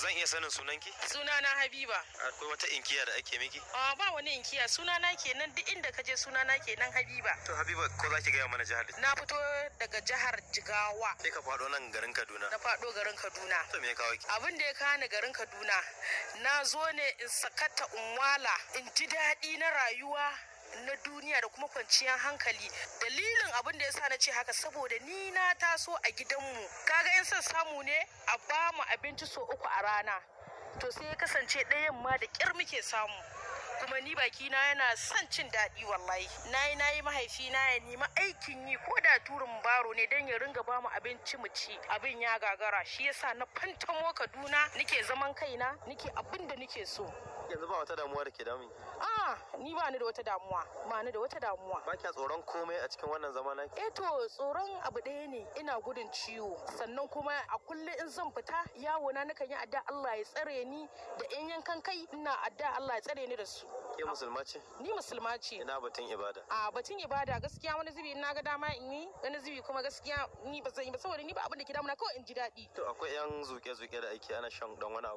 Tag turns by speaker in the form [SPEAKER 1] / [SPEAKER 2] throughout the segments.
[SPEAKER 1] zan iya sanin sunanki
[SPEAKER 2] Sunana Habiba.
[SPEAKER 1] akwai wata inkiya da ake miki
[SPEAKER 2] Ah, ba wani inkiya sunana kenan duk inda ka je sunana kenan Habiba.
[SPEAKER 1] to habiba ko za ki gaya mana jihar da
[SPEAKER 2] Na fito daga jihar Jigawa.
[SPEAKER 1] sai ka faɗo nan garin kaduna
[SPEAKER 2] Na faɗo garin Kaduna.
[SPEAKER 1] to me ya kawo ki
[SPEAKER 2] Abin da ya kani garin Kaduna, na zo ne in sakata unwala, in ji daɗi na rayuwa na duniya da kuma kwanciyar hankali dalilin abin da ya sa na ce haka saboda ni na taso a gidanmu kaga in son samu ne a ba mu abinci so uku a rana to sai ya kasance ɗayan ma da ƙyar muke samu kuma ni bakina yana son cin daɗi wallahi na yi na yi mahaifina ya nemi aikin yi ko da turin baro ne don ya ringa bamu abinci mu ci abin ya gagara shi yasa na fantamo kaduna nike zaman kaina nike abin da nike so
[SPEAKER 1] yanzu ba wata damuwa da ke damun ki
[SPEAKER 2] ah ni ba ni da wata damuwa ba ni da wata damuwa
[SPEAKER 1] ba kya tsoron komai a cikin wannan zama naki
[SPEAKER 2] eh to tsoron abu ɗaya ne ina gudun ciwo sannan kuma a kullum in zan fita yawo na nakan yi adda Allah ya tsare ni da yan yankan kai ina adda Allah ya tsare ni da su
[SPEAKER 1] ke musulma ce
[SPEAKER 2] ni musulma ce
[SPEAKER 1] ina batun ibada
[SPEAKER 2] a batun ibada gaskiya wani zubi na ga dama in yi wani zubi kuma gaskiya ni ba zan yi ba saboda ni ba abin da ke damuna kawai in ji daɗi
[SPEAKER 1] to akwai yan zuke-zuke da ake ana shan dan wani abu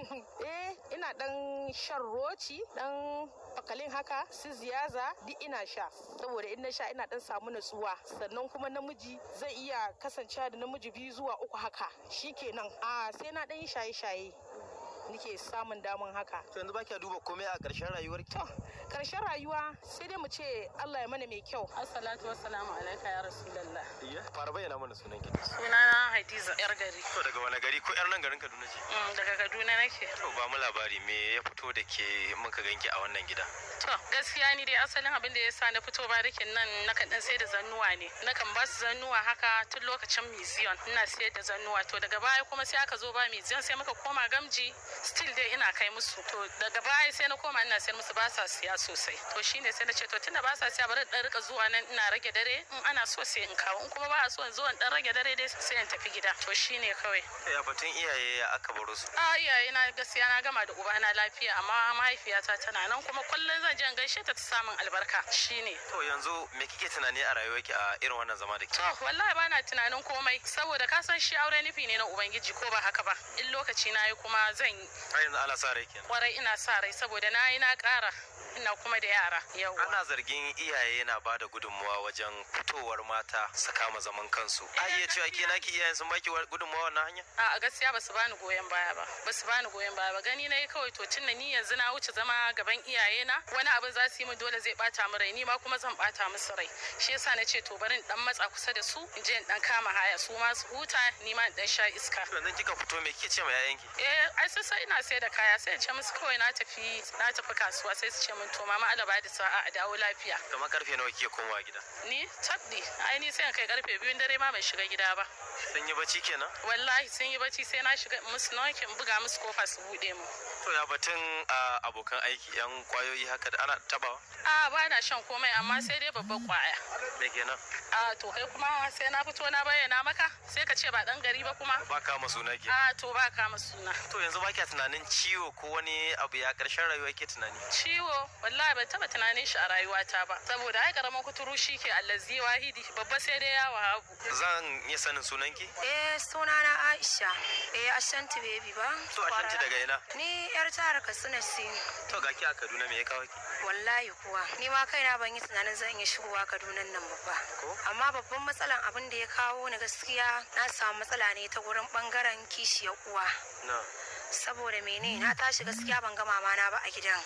[SPEAKER 2] eh ina dan shan roci dan fakalin haka su ziyaza duk ina sha saboda in na sha ina dan samu natsuwa sannan kuma namiji zai iya kasancewa da namiji biyu zuwa uku haka shikenan a sai na dan yi shaye-shaye nike samun damun haka
[SPEAKER 1] to yanzu ba kya duba komai a ƙarshen rayuwar ki
[SPEAKER 2] to karshen rayuwa sai dai mu ce Allah ya mana mai kyau
[SPEAKER 3] Assalatu wassalamu alaika ya Rasulallah.
[SPEAKER 1] iya fara bayyana mana sunan ki
[SPEAKER 3] Sunana Hadiza yar gari.
[SPEAKER 1] to daga wani gari ko yar nan garin kaduna ce
[SPEAKER 3] Mm, daga Kaduna nake.
[SPEAKER 1] to ba mu labari me ya fito da ke muka ganki a wannan gida
[SPEAKER 3] To gaskiya ni dai asalin abin da ya sa na fito barikin nan nakan dan sai da zannuwa ne. Nakan ba su zannuwa haka tun lokacin museum ina sayar da zannuwa to daga baya kuma sai aka zo ba museum sai muka koma gamji still dai ina kai musu to daga baya sai na koma ina sayar musu ba sa siya sosai to shine sai na ce to tunda ba sa siya bari in dan rika zuwa nan ina rage dare in ana so sai in kawo in kuma ba a so in zo in dan rage dare dai sai in tafi gida to shine kawai
[SPEAKER 1] ya batun iyaye ya aka baro su
[SPEAKER 3] a iyaye na gaskiya na gama da ubana lafiya amma mahaifiyata tana nan kuma kullum zan je in gaishe ta ta samun albarka shine
[SPEAKER 1] to yanzu me kike tunani a rayuwarki a irin wannan zama da ke
[SPEAKER 3] to wallahi bana tunanin komai saboda ka san shi aure nufi ne na ubangiji ko ba haka ba in lokaci na yi kuma zan yi
[SPEAKER 1] har yanzu ala sa rai kenan
[SPEAKER 3] kwarai ina sa rai saboda na yi na ƙara ina kuma da yara yawa
[SPEAKER 1] ana zargin iyaye na bada gudunmuwa wajen fitowar mata su kama zaman kansu a iya cewa ke naki iyayen sun baki wa- gudunmuwa wannan hanya
[SPEAKER 3] a gaskiya basu bani goyon baya ba basu bani goyon baya ba gani nayi kawai to tunda ni yanzu na wuce zama gaban iyaye na wani abin za su yi min dole zai bata min rai ni ma kuma zan bata musu rai shi yasa na ce to bari in dan matsa kusa da su in je in dan kama haya su ma su huta ni ma in dan sha iska
[SPEAKER 1] to yanzu kika fito me kike ce ma yayanki
[SPEAKER 3] eh ai sai sai ina sai da kaya sai in ce musu kawai na tafi na tafi kasuwa sai su ce min to mama Allah ba da sa'a a dawo lafiya
[SPEAKER 1] kamar karfe nawa kike komawa gida
[SPEAKER 3] ni tabdi ai ni sai in kai karfe biyun dare ma ban shiga gida ba
[SPEAKER 1] sun yi bacci kenan
[SPEAKER 3] wallahi sun yi bacci sai na shiga musu nokin buga musu kofa su bude mu
[SPEAKER 1] to ya batun a, abokan aiki yan kwayoyi haka da ana tabawa
[SPEAKER 3] a ba na shan komai amma sai dai babban kwaya
[SPEAKER 1] me kenan
[SPEAKER 3] a to kai kuma sai na fito na bayyana maka sai ka ce ba dan gari ba kuma
[SPEAKER 1] ba kama suna ke
[SPEAKER 3] a to ba kama suna
[SPEAKER 1] to yanzu ba kya tunanin ciwo ko wani abu ya karshen rayuwa ke tunani
[SPEAKER 3] ciwo wallahi ban taba tunanin shi a rayuwata ba saboda ai karamin kuturu shi ke allazi wahidi babba sai dai ya wahabu
[SPEAKER 1] zan iya sanin sunanki
[SPEAKER 4] Eh sunana Aisha. Eh Ashanti baby ba.
[SPEAKER 1] to a shanti daga ina
[SPEAKER 4] Ni yar jihar Katsina ce.
[SPEAKER 1] to ga ki a Kaduna me ya kawo ki
[SPEAKER 4] Wallahi kuwa. Ni ma kaina ban yi tunanin zan iya shigowa Kaduna nan ba fa.
[SPEAKER 1] Ko?
[SPEAKER 4] Amma babban matsalan abin da ya kawo ni gaskiya na samu matsala ne ta gurin bangaren kishiyar uwa.
[SPEAKER 1] na
[SPEAKER 4] Saboda mene na tashi gaskiya ban ga mama na ba a gidan.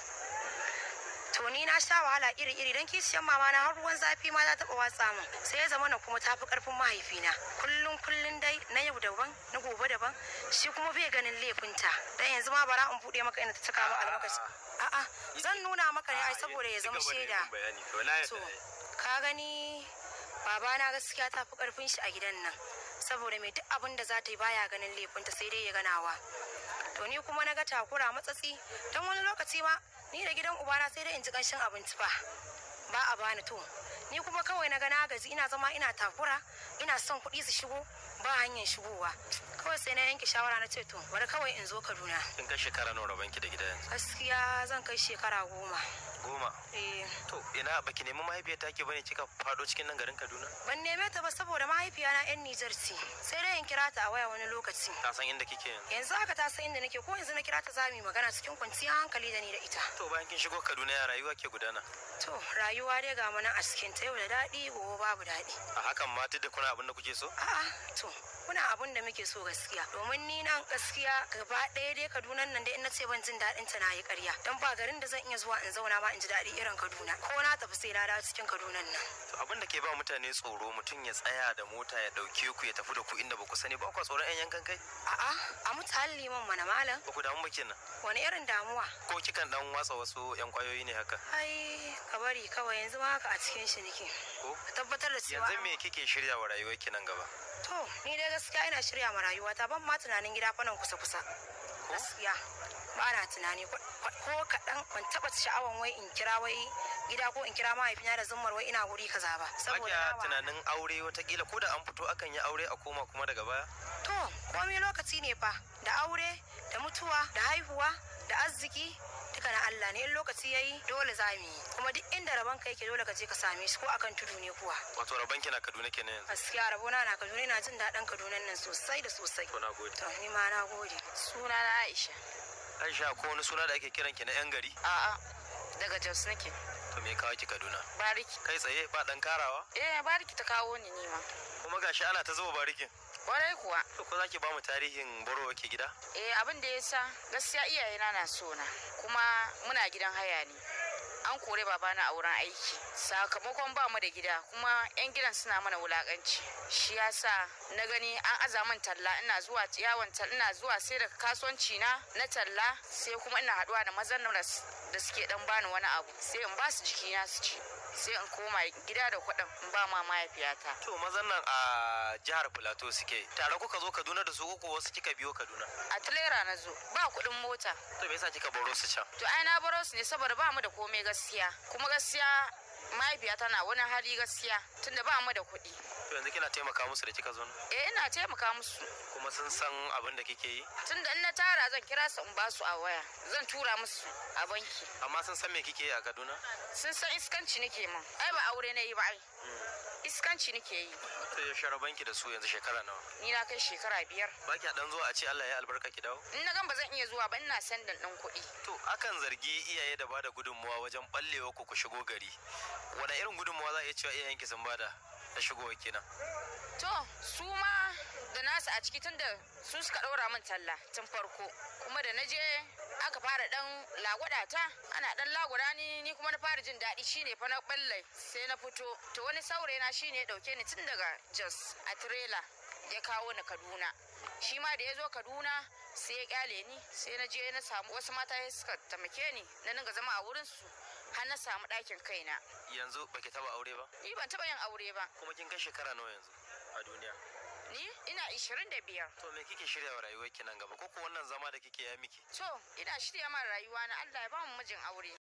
[SPEAKER 4] To ni na sha wahala iri-iri don kishiyar mama na har ruwan zafi ma ta taɓa watsa min. Sai ya zama na kuma tafi ƙarfin mahaifina. Kullum kullum dai na yau daban na gobe daban shi kuma bai ganin laifinta. Dan yanzu ma bara in buɗe maka ina ta cika maka almakashi. A'a zan nuna maka ne ai saboda ya zama shaida.
[SPEAKER 1] bayani to na
[SPEAKER 4] To, ka gani babana gaskiya ta fi karfin shi a gidan nan. Saboda mai duk abin da za ta yi baya ganin laifinta sai dai ya ganawa. To ni kuma na ga takura matsatsi don wani lokaci ma ni da gidan ubana sai dai in ji kanshin abinci fa. Ba a bani to. Ni kuma kawai na ga na gaji ina zama ina takura ina son kuɗi su shigo ba hanyar shigowa. kawai sai na yanke shawara na ce to bari kawai in zo kaduna
[SPEAKER 1] kin kai shekara nawa rabanki da gida yanzu
[SPEAKER 4] gaskiya zan kai shekara goma
[SPEAKER 1] goma
[SPEAKER 4] eh
[SPEAKER 1] to ina baki nemi mahaifiyar take bane kika fado cikin nan garin Kaduna
[SPEAKER 4] ban neme ta ba saboda mahaifiyana yan Nijar ce sai dai in kira ta a waya wani lokaci
[SPEAKER 1] ta san inda kike yanzu
[SPEAKER 4] yanzu haka ta san inda nake ko yanzu na kira ta za mu yi magana cikin kwanciyar hankali da ni da ita
[SPEAKER 1] to bayan kin shigo Kaduna ya rayuwa ke gudana
[SPEAKER 4] to rayuwa dai ga mana a cikin ta yau da daɗi gobe babu daɗi
[SPEAKER 1] a hakan ma duk da kuna abin da kuke so
[SPEAKER 4] a'a to muna abun da muke so gaskiya domin ni nan gaskiya gaba ɗaya dai Kaduna nan dai in na ce ban jin daɗin ta na yi ƙarya dan ba garin da zan iya zuwa in zauna ma in ji daɗi irin Kaduna ko na tafi sai na dawo cikin Kaduna nan
[SPEAKER 1] to abin da ke ba mutane tsoro mutum ya tsaya da mota ya dauke ku ya tafi da ku inda ba ku sani ba ku tsoron yan yankan kai
[SPEAKER 4] a'a a mutane liman mana malam
[SPEAKER 1] ba ku damu ba kenan
[SPEAKER 4] wani irin damuwa
[SPEAKER 1] ko kikan dan watsa wasu yan kwayoyi ne haka
[SPEAKER 4] ai ka bari kawai yanzu ma haka a cikin shi nake
[SPEAKER 1] ko
[SPEAKER 4] ka tabbatar da cewa
[SPEAKER 1] yanzu me kike shirya wa rayuwar ki nan gaba
[SPEAKER 4] to ni dai gaskiya ina shirya ma rayuwata ban ma tunanin gida fa nan kusa kusa gaskiya ba na tunani ko ko kaɗan ban taɓa sha'awan wai in kira wai gida ko in kira mahaifina da zummar wai ina guri kaza ba saboda
[SPEAKER 1] Bakiya
[SPEAKER 4] na wa-
[SPEAKER 1] tunanin aure watakila ko da an fito akan yi aure a koma kuma daga baya
[SPEAKER 4] to komai lokaci ne fa da aure da mutuwa da haihuwa da arziki duka na Allah ne in lokaci yayi dole za mu yi kuma duk inda rabon ka yake dole ka je ka same shi ko akan tudu ne kuwa
[SPEAKER 1] wato rabanki na Kaduna kenan yanzu
[SPEAKER 4] gaskiya rabona na Kaduna ina jin daɗin Kaduna nan sosai da sosai
[SPEAKER 1] to na gode
[SPEAKER 4] to ni ma na gode
[SPEAKER 5] Suna na Aisha.
[SPEAKER 1] Aisha ko wani suna da ake kiran ki na yan gari
[SPEAKER 5] A'a, daga Jos nake.
[SPEAKER 1] to me ya kawo ki Kaduna
[SPEAKER 5] Bariki.
[SPEAKER 1] kai tsaye ba dan karawa
[SPEAKER 5] Eh, bariki ta kawo ni nima.
[SPEAKER 1] kuma gashi ana ta zuba barikin
[SPEAKER 5] Kwarai kuwa.
[SPEAKER 1] to ko zaki ba mu tarihin borowa ke gida
[SPEAKER 5] Eh, abin da ya sa gaskiya iyayena na so na. Kuma muna gidan haya ne. An kore babana a wurin aiki. Sakamakon ba mu da gida kuma 'yan gidan suna mana wulakanci. Shi ya sa na gani an aza min talla ina zuwa yawon talla ina zuwa sai da kasuwanci na na talla sai kuma ina haduwa da mazan da s- da suke dan bani wani abu sai in ba su jikina su ci sai in koma gida da kuɗin in ba ma mahaifiyata.
[SPEAKER 1] to mazan nan a jihar Plateau suke tare kuka zo Kaduna da su uku wasu kika biyo Kaduna
[SPEAKER 5] a tilera na zo ba kuɗin mota
[SPEAKER 1] to me yasa kika baro su can
[SPEAKER 5] to ai na baro su ne saboda ba mu da komai gaskiya kuma gaskiya mahaifiya tana wani hali gaskiya tunda ba mu da kuɗi
[SPEAKER 1] to yanzu kina taimaka musu da kika zo nan
[SPEAKER 5] eh ina taimaka musu
[SPEAKER 1] kuma sun san abin da kike yi
[SPEAKER 5] tunda in na tara zan kira su in ba su a waya zan tura musu a banki
[SPEAKER 1] amma sun san me kike yi a Kaduna
[SPEAKER 5] sun san iskanci nake min ai ba aure na yi ba ai iskanci nake yi
[SPEAKER 1] to ya share banki da su yanzu shekara nawa
[SPEAKER 5] ni na kai shekara biyar
[SPEAKER 1] ba ki dan zuwa a ce Allah ya albarka ki dawo
[SPEAKER 5] in na gan ba zan iya zuwa ba ina sandan ɗin kuɗi
[SPEAKER 1] to akan zargi iyaye da bada gudunmuwa wajen ballewa ku ku shigo gari wani irin gudunmuwa za a iya cewa iyayenki sun bada na shigowa kenan
[SPEAKER 5] To, su ma da nasu a ciki tun da su suka ɗora min talla tun farko. Kuma da na je aka fara ɗan lagwada ta, ana ɗan lagwada ni ni kuma na fara jin daɗi shine fa na ɓalle sai na fito. To wani saurayi na shine ya ɗauke ni tun daga Jos a tirela ya kawo ni Kaduna. Shi ma da ya zo Kaduna sai ya kyale ni sai na je na samu wasu mata sai suka taimake ni na dinga zama a wurin su har na samu ɗakin kaina.
[SPEAKER 1] yanzu baki taba aure ba
[SPEAKER 5] Ni ban taɓa yin aure ba.
[SPEAKER 1] kuma kin kai shekara nawa yanzu a duniya
[SPEAKER 5] Ni ina 25.
[SPEAKER 1] to me kike shirya wa rayuwarki nan gaba ko ko wannan zama da kike ya miki
[SPEAKER 5] To, ina shirya ma rayuwa na Allah ya ba mu mijin aure.